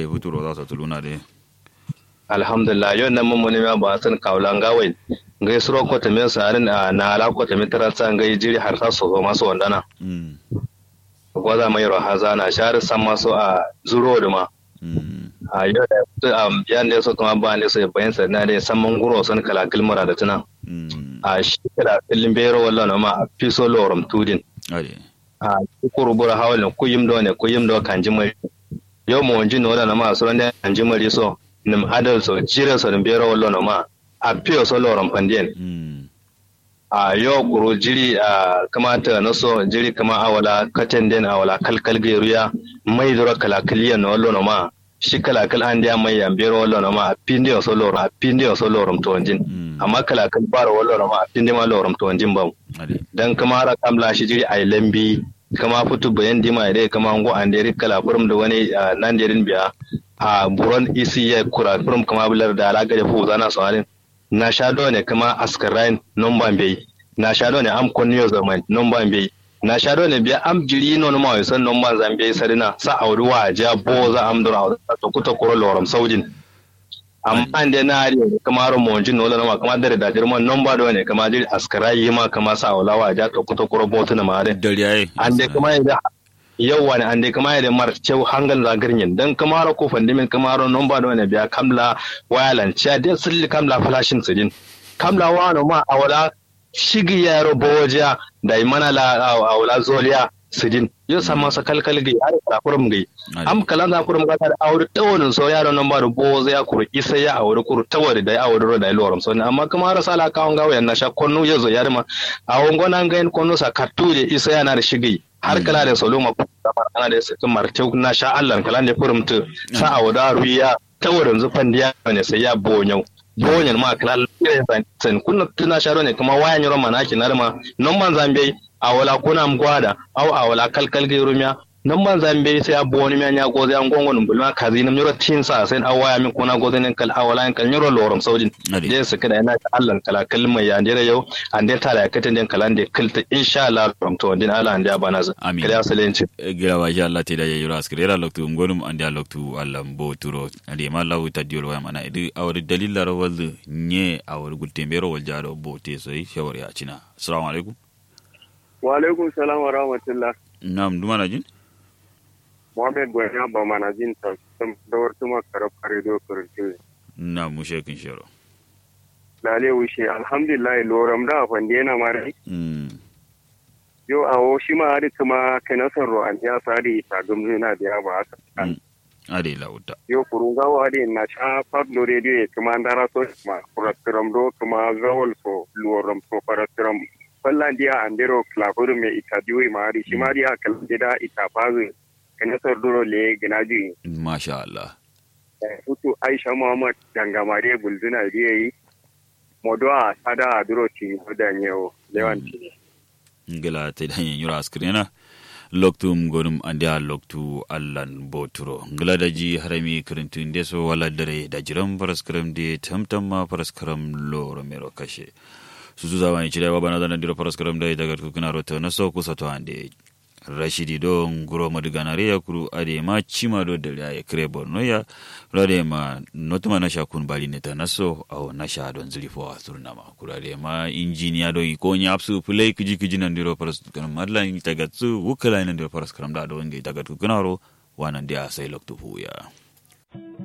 futuro za su tuluna de alhamdulillah yau nan mun muni ba san kaulan gawai ngai suro ko ta men sarin na ala ko ta min taransa ngai jiri har sa so maso wandana mm gwaza mai ro haza na shar san maso a zuro da ma mm a yau da am yan da so kuma ba ne so bayan sa na da san mun guro san kala kilmara da tuna mm a shi kala kilin bero wallahi ma a fiso lorum tudin ade a kukuru bura hawalin kuyim do ne kuyim do kan jimari yau mu wanji no na ma so ne kan jimari so nim adal so jira so nim bero wallo no ma a piyo so lorum pandien mm a yau kuro jiri a kamata na so jiri kama awala katen den awala kalkal geruya mai dora kalakaliya na wallo no ma shi kalakal an dia mai yan bero wallo no ma a pindi so lorum a pindi so lorum to wanjin mm amma kalakal baro wallo no ma a pindi ma lorum to wanjin ba ade dan kama ra kamla shi jiri ai lambi kama futu bayan dima dai kama ngo an dai kala furum da wani ah, nan jerin biya a buron isi ya kura furum kama bular da alaga da fu zana sawarin na sha do ne kama askarain non ban bai na sha do ne am konniyo zaman non ban bai na sha do ne biya am jiri no no ma san non ban zan bai sarina sa auri wa ja bo za am dura to kuta koro loram saujin amma an dai na ari kama ro mo jin no ma kama dare da dirman non ba do ne kama jiri askarai ma kama sa aulawa ja to kuta koro botuna ma dai dare yayi an dai kuma yadda yau wani an dai kuma yadda mar cew hangal zagirnyin dan kamaro ko fandimin kamaro non ba da wani biya kamla wayalan cha dai sulli kamla flashin sidin kamla wano ma awala shigi yaro boja da imana la awala zoliya sidin yo sama sa kalkal gi har kala kurum gi am kalan za kurum gata da aure tawonin so yaro nan ba da boza ya kuru isa ya aure kuru tawari da ya aure ro da lorum so amma kuma har sala kawon gawo yan na sha konnu yazo yarma awon gonan gain konnu sa katuje isa yana da shigi har kala da solo ma ana da sakin martau na sha Allah kala da furumtu sa a wada ruya ta wurin zufan diya ne sai ya bonyau bonyan ma kala da san kunna tuna sharo ne kuma wayan yaro manaki narma non man zambe a wala kuna mgwada au a wala kalkal ge rumya non man zambe sai a boni mi anya goze an gongon bulma kazi nam yaro tin sa sai a waya min kuna goze ne kal a wala kal yaro lorum saudin je su kada ina ta Allah kala kalma ya ndira yau an dai tala ya katin den kalan de kilta insha Allah ram to din Allah an da bana za Amin. kada salenci gira wa Allah te da ya yura askire ra loktu ngonum andi a loktu Allah mbo turo andi ma lawu ta diol wa mana idi awar dalila ro wal nye awar gulte mbero wal jaro bo te so yi shawari a cina assalamu alaikum wa alaikum salam wa rahmatullah nam duma na jin Mohamed Gwanya ba mana jin ta da wartu makarab karido kurti nam mu shekin shero lale wuce alhamdulillah loram da afan dena mari mm yo awo shi ma ari kuma kenasan ro an ya sari ta gumzu na da ba haka mm. ade lawuta yo kurunga wa ari na sha pablo radio e kuma ndara so ma kuratiram do kuma zawol so loram so paratiram fallan dia andero klakuru me itadiwi ma ari shi ma dia kalbida itafazu kenasan duro le ginaji masha Allah hutu aisha muhammad dangamare bulzuna da yi modo a sada a duro ci da yau lewanci ngila te da yin yura askire na loktu ngonum andi a loktu allan boturo ngila da ji harami kirintu inde so wala dare da jiran paraskaram de tamtam ma paraskaram loro mero kashe susu zama ni chile baba na dana diro paraskaram da daga kukuna roto na so kusa to ande rashidi do nguro madiganare ya kuru ade ma chima do dare ya kire borno ya rade ma notuma na shakun bali neta naso au na sha don zilifo a surna ma kura ade ma injiniya do iko nya apsu play kiji kiji nan diro paras kan madla ni tagatsu wukala nan diro paras karam da do ngi tagat kunaro wanan dia sai loktu fuya